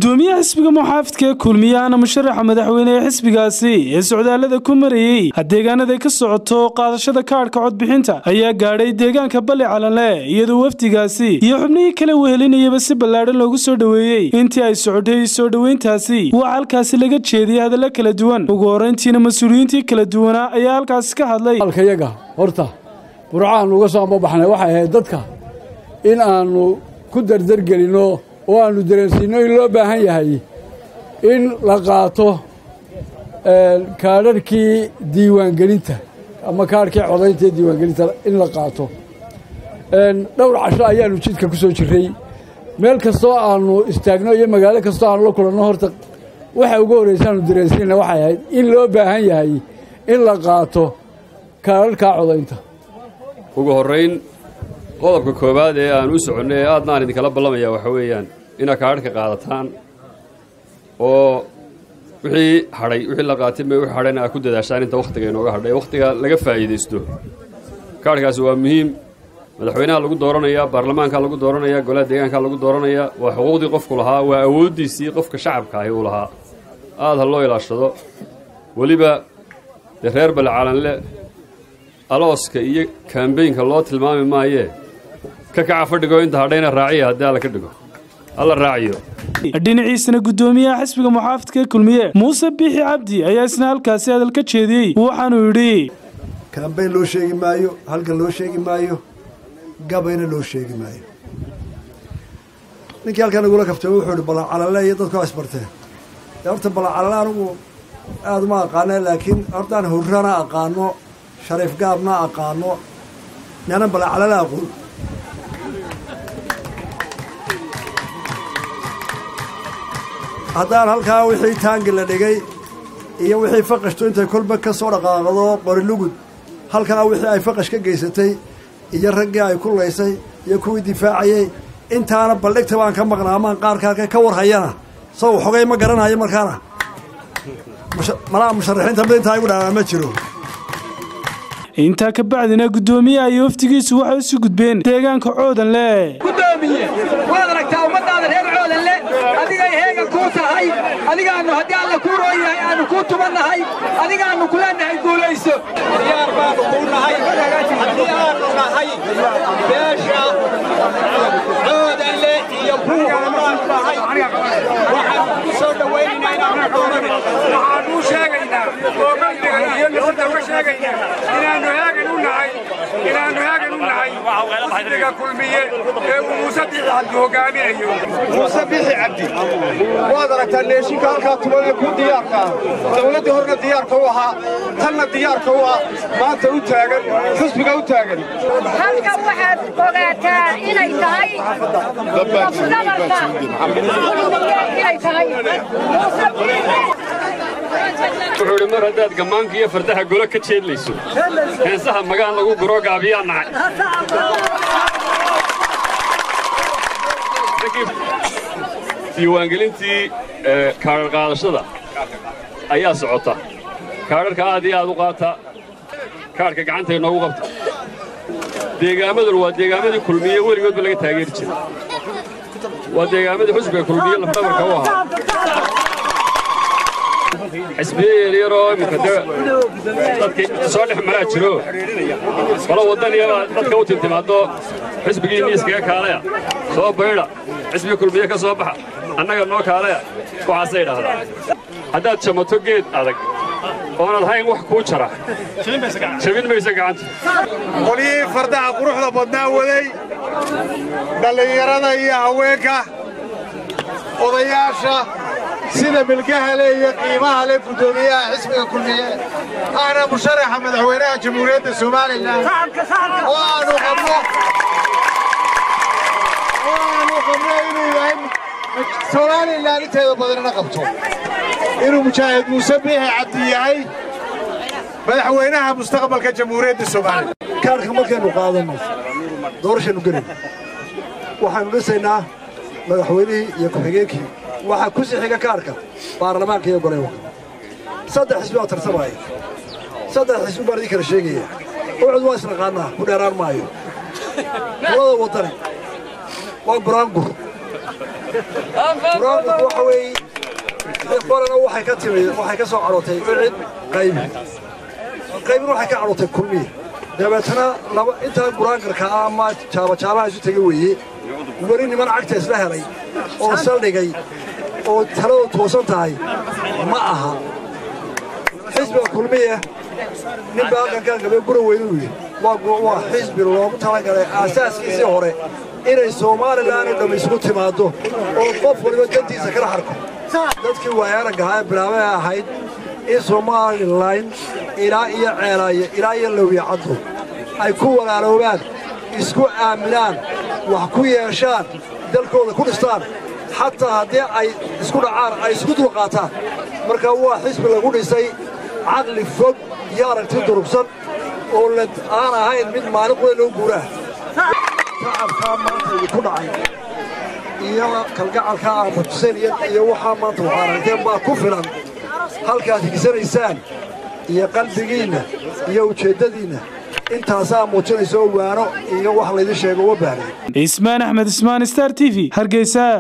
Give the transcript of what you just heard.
gudoomiyaha xisbiga muxaafidka ee kulmiyahana musharaxa madaxweyne ee xisbigaasi ee socdaalada ku marayey deegaanada ka socoto qaadashada kaadhka codbixinta ayaa gaadhay deegaanka balli calanle iyadoo wafdigaasi iyo xubnihii kala wehelinayaba si ballaadhan loogu soo dhoweeyey intii ay socotay soo dhoweyntaasi waxaa halkaasi laga jeediyey hadallo kala duwan ugu horrayntiina mas-uuliyiintii kala duwanaa ayaa halkaasi ka hadlay halkayaga horta burcaannu uga soo ambabaxnay waxay ahayd dadka in aannu ku dardargelinno oo aannu dareensiinno in loo baahan yahay in la qaato kaadharhkii diiwaangelinta ama kaadhkii codaynta ee diiwaangelinta in la qaato dhowr casho ayaannu jidka ku soo jirray meel kastoo aannu istaagno iyo magaalo kastoo aannu la kulanno horta waxa ugu horraysaannu dareensiinna waxay ahayd in loo baahan yahay in la qaato kaadharhkaa codaynta ugu horrayn qodobka koowaad ee aan u soconnay ee aadna aan idinkala ballamaya waxa weeyaan inaad kaadhka qaadataan oo wixii hadhay wixii la qaatay ma wixii hadhayna aad ku dadaashaan inta wakhtiga inooga hadhay wakhtiga laga faa'iidaysto kaadhkaasi waa muhiim madaxweynaha lagu dooranayaa baarlamaankaa lagu dooranayaa golaha deegaankaa lagu dooranayaa waa xuquuqdii qofku lahaa waa awooddiisii qofka shacabka ahi uu lahaa aad ha loo ilaashado weliba dee reer balcalanle alooska iyo kaambeynka loo tilmaami maayee ka kaca fadhigo inta hadhayna raaciya haddii alla ka dhigo alla raaciyo dhinaciisana gudoomiyaha xisbiga muxaafidka ee kulmiye muuse biixi cabdi ayaa isna halkaasi hadal ka jeediyey waxaanuu yidhi kaambeyn loo sheegi maayo halkan loo sheegi maayo gabayna loo sheegi maayo ninkii halkan igula kaftay wuxuu ihi balacalale iyo dadku isbarteen dee horta balacalale anigu aada uma aqaana laakiin hortaan hurrana aqaano shariif gaabna aqaano naanan balacalale aqoon haddaan halkaa wixii taangi la dhigay iyo wixii faqashtu intay kolba ka soo dhaqaaqdo qorilugud halkaa wixii ay faqash ka geysatay iyo raggii ay ku laysay iyo kuwii difaacayey intaana baldhigta baan ka maqnaa amaan qaarka halkay ka warhayana saw xogay ma garanayo markaana malaha musharaxiinta mid intaa igu dhaawaa ma jiro intaa ka bacdina guddoomiyaha iyo waftigiisu waxay isu gudbeen deegaanka coodanle gudoomiye waad aragtaa ummadaada reer coodanle adigay heega kuu tahay adigaannu haddii alla kuu roon yahay aannu kuu tubannahay adigaannu kuleennahay guulayso diyaar baannu kuu nahay haddii aannu nahay beesha coodanle iyo buuga baannu nahay waxaannu ku soo dhowaynaynaa inaannu doonanin waxaannu u sheegaynaa oo qalbiga iyo nafada uga sheegaynaa inaannu heegan u nahay inaannu heegan u nahay xisbiga kulmiye ee uu muuse bixi cabdi hogaaminayo muuse bixi cabdi waad aragtaa leeshinka halkaa tubanee ku diyaarka ah dawladdii horna diyaarka u ahaa tanna diyaarka u ah maanta u taagan xisbiga u taagan halkan waxaad ogaataa inay tahay lafdabarka inay tahay wuxuu idhi mar haddaad gammaanka iyo fardaha golo ka jeedlayso heensaha magaan lagu guro gaabiyaa nacay diiwaangelintii kaadhar qaadashada ayaa socota kaadharka aad iyo aad u qaata kaadhka gacanta inoogu qabta deegaamadan waa deegaamadii kulmiye weligoodba laga taageeri jiray waa deegaamadii xusbiga kulmiye lafdhabarka u ahaa xisbiye yaryaroo iminka de dadka soo dhex maraa jiro qolo waddaniyabaa dadka u timtimaaddo xisbigii miiskaga kaalaya soo baydha xisbiga kulmiye ka soo baxa annaga noo kaalaya waxaasay dhahdaa haddaad jamato geed adag oonad hayn wax kuu jara jabin maysa gacanta qolyihii fardaha quruxda badnaa waday dhallinyarada iyo haweenka odayaasha sida milgaha le iyo qiimaha le guddoomiyaha xisbiga kulmiye ahna musharaxa madaxweynaha jamhuuriyadda somalilan oo aanu qabno oo aanu qabno inuu yahay somalilan inteeda badanina qabto inuu mujaahid muuse biixi cabdi yahay madaxweynaha mustaqbalka jamhuuriyadda somalilan kaarka markaynu qaadanno doorashaynu gelin waxaannu dhisaynaa madaxweynihii iyo ku-xigeenkii waxaa ku sixiga kaarka baarlamaanka iyo goleywaka saddex xisbi baa tartamaya saddex xisbi baan idin kala sheegaya ucud waa isnaqaannaa ku dheeraan maayo labada waddani waa buraangur buraanburku waxa weeye qorana waxay ka timid waxay ka soo cadhootay cid qaybi qaybin waxay ka cadhootay kulmiye dabeetana laba intaa buraangarka ah ama jaabajaalaha isu tega weeye weli niman cagta isla helay oo saldhigay oo taladu toosan tahay ma aha xisbiga kulmiye nin baa halkankaan gabe gura weynuu yidhi waa xisbi loogu talagalay aasaaskiisii hore inay somalilan oo dhamm isugu timaaddo oo qof waliba dantiisa kala harko dadkii waayaaraggahaa ee bilaabay ahayd in somalilan ilaa iyo ceelaaye ilaa iyo lowya caddo ay ku walaaloobaan isku aaminaan wax ku yeeshaan dalkooda ku dhistaan xataa haddii ay isku dhacaan ay isku dulqaataan marka waa xisbi lagu dhisay caqli fog iyo aragti durugsan oo aan ahayn mid maalin qura loo guuraa tacabkaa maanta idinku dhacay iyo kalgacalkaa aa mutuseen iyo waxaa maanta waxaa aragteen baa ku filan halkaad higsanaysaan iyo qalbigiinna iyo ujeeddadiinna intaasaa muujinaysa oo waano iyo wax laydin sheego uma baahnayn ismaan axmed ismaan star t v hargeysa